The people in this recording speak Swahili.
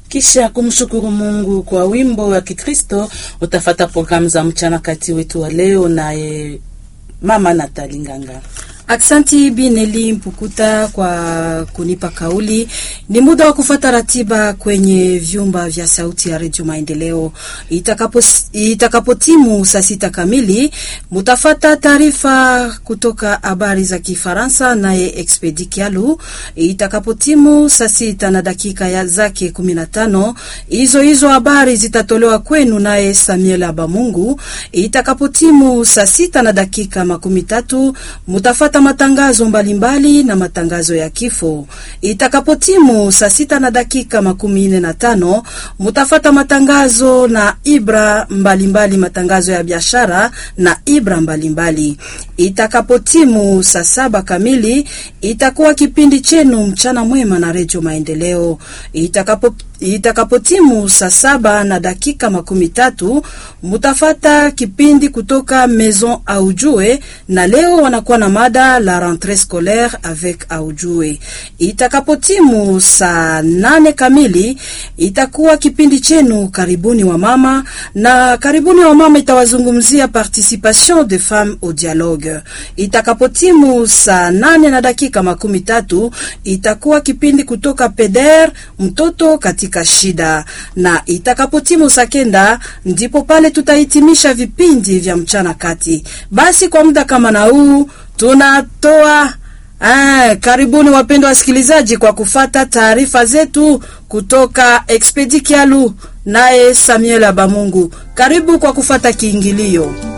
Kisha kumshukuru Mungu kwa wimbo wa Kikristo, utafata programu za mchana kati wetu wa leo, naye mama Natali Nganga. Aksanti Bineli Mpukuta kwa kunipa kauli. Ni muda wa kufata ratiba kwenye vyumba vya sauti ya redio Maendeleo. Itakapo itakapotimu saa sita kamili, mutafata taarifa kutoka habari za Kifaransa naye Expedi Kialu. Itakapotimu saa sita na dakika ya zake kumi na tano, hizo hizo habari zitatolewa kwenu naye Samuel Abamungu. Itakapotimu saa sita na dakika makumi tatu, mutafata matangazo mbalimbali mbali na matangazo ya kifo. Itakapotimu saa sita na dakika makumi nne na tano mutafata matangazo na ibra mbalimbali mbali, matangazo ya biashara na ibra mbalimbali. Itakapotimu saa saba kamili itakuwa kipindi chenu mchana mwema na redio Maendeleo. Itakapo itakapotimu saa saba na dakika makumi tatu mutafata kipindi kutoka Maison Aujue, na leo wanakuwa na mada la rentrée scolaire avec Aujue. Itakapotimu saa nane kamili itakuwa kipindi chenu karibuni wa mama, na karibuni wa mama itawazungumzia participation de femmes au dialogue. Itakapotimu saa nane na dakika makumi tatu itakuwa kipindi kutoka Peder mtoto katika shida, na itakapotimu saa kenda ndipo pale tutahitimisha vipindi vya mchana kati. Basi kwa muda kama na huu tunatoa Ah, karibuni wapendwa wasikilizaji kwa kufata taarifa zetu kutoka Expedi Kialu naye Samuel Abamungu. Karibu kwa kufata kiingilio.